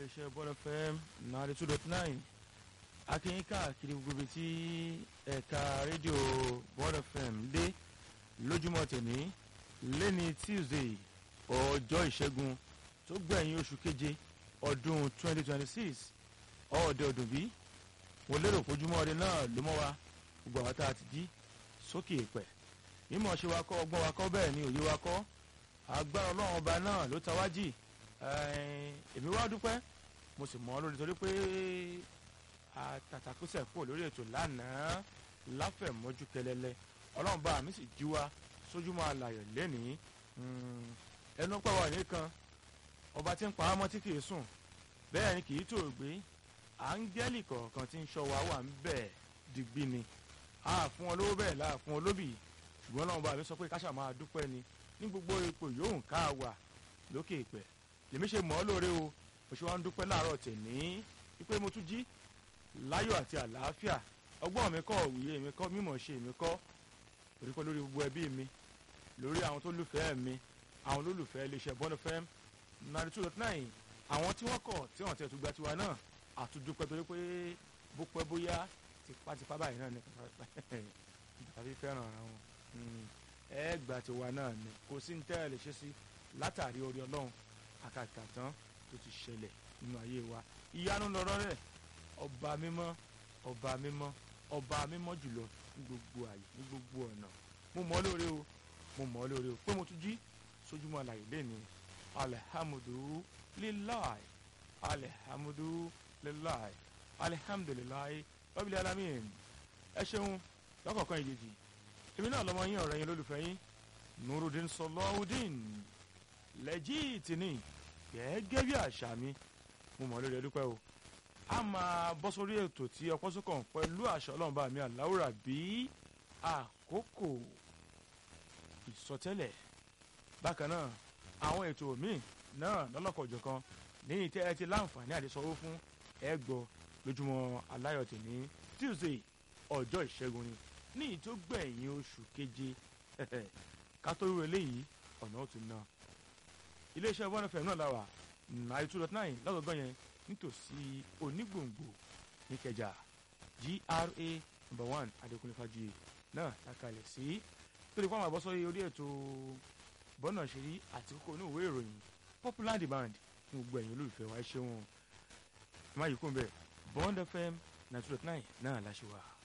iléeṣẹ́ bọ́lá fm ninety two dot nine akínyìn káàkiri gbogbo ibi tí ẹ̀ka rédíò bọ́lá fm dé lójúmọ́ tèmi lẹ́ni tuesday ọjọ́ ìṣẹ́gun tó gbẹ̀yìn oṣù keje ọdún twenty twenty six ọ̀ọ́dẹ ọdún bí mo lérò pójúmọ́ ọdẹ náà ló mọ́ wa gbogbo àwọn tá a ti jí sókè èpẹ̀ mímọ̀ ṣe wa kọ́ ọgbọ́n wa kọ́ bẹ́ẹ̀ ni òye wa kọ́ agbára ọlọ́run ọba náà ló ta wá jì èmi wá dúpẹ́ mo sì mọ́ lórí torí pé àtàtàkùsẹ̀ kúrò lórí ètò lánàá láfẹ̀mọ́jú kẹlẹ́lẹ́ ọlọ́run bá mi sì jí wa sójúmọ́ alayọ̀ lẹ́nìí ẹnu pàwọ́ nìkan ọba tí ń pa á mọ́ tí kì í sùn bẹ́ẹ̀ ni kì í tó gbé áńgẹ́lì kọ̀ọ̀kan tí ń ṣọ́ wa wà ń bẹ̀ digbí ni a fún wọn lówó bẹ́ẹ̀ láà fún wọn lóbì ṣùgbọ́n ọlọ́run bá mi sọ pé káṣà máa dúpẹ́ ni ní gbogbo ipò yòówù ká wà lókè ìpẹ́ lèmi ṣe mọ́ lóore o mo ṣe wá ń dúpẹ́ láàárọ̀ tèmi wípé mo tún jí láyọ̀ àti àlàáfíà ọgbọ́n mi kọ́ òwúyé mi kọ́ mímọ̀ ṣe mi kọ́ torí pé lórí gbogbo ẹbí mi lórí àwọn tó lùfẹ́ mi àwọn olólùfẹ́ iléeṣẹ́ bọ́ọ̀lù fm ninety two dot nine àwọn tí wọ́n kọ̀ tí wọ́n ti ẹ̀tún gba tiwa náà àtúndúpẹ́ torí pé bó pẹ́ bóyá tipátipá báyìí náà ni tàbí fẹ́ràn ara wọn ẹ gbà tiwa náà ni kò sí ní tẹ́lẹ̀ lè ṣe sí látàrí orí ọlọ́run àkàkà tán tó ti ṣẹlẹ̀ nínú ayé wa ìyanu lọ́rọ́ rẹ̀ ọba mímọ́ ọba mímọ́ ọba mímọ́ jùlọ ní gbogbo àyè ní gbogbo ọ̀nà mo mọ̀ ọ́ lóore o mo mọ̀ ọ́ lóore o pé mo tún jí sójúmọ́ àlàyé lẹ́ni alihamudulilayi alihamudulilayi alihamudulilayi rabbil alamin ẹ ṣeun lọ́kọ̀ọ̀kan ìjèjì èmi náà lọ́mọ yín ọ̀rẹ́ yín lólùfẹ́ yín nurudin sọlọ́ọ̀dín lẹ́jìtì ni gẹ́gẹ́ bí àṣà mi mo mọ̀ lórí ẹdúpẹ́ o a máa bọ́ sórí ètò tí ọpọ́ sókàn pẹ̀lú àṣà ọlọ́run bá mi àláwùrà bí àkókò ìsọtẹ́lẹ̀ bákan náà àwọn ètò míì náà lọ́lọ́kọ̀ọ́jọ̀ kan ní ìtẹ́ ẹ ti láǹfààní àti sanwó fún ẹ gbọ́ lójúmọ́ aláyọ̀ tèmi tuesday ọjọ́ ìṣẹ́gun ni ní ìtó gbẹ̀yìn oṣù keje ká tó rú eléyìí ọ̀nà ó ti ná iléeṣẹ́ one fm náà láwà ninety two dot nine lọ́gọ̀gán yẹn nítòsí onígbòǹgbò níkẹjà gra number one adékúnlé fàjuyè náà takalẹ̀ sí tó lè kó àwọn àbọ̀sọ́ orí ètò bọ́nà ṣeré àti kókó ní òwe ìròyìn popular demand ní gbogbo ẹ̀yìn olólùfẹ́ wa ṣé wọn má yìí kún bẹ́ẹ̀ bond fm ninety two dot nine náà láṣẹ wa.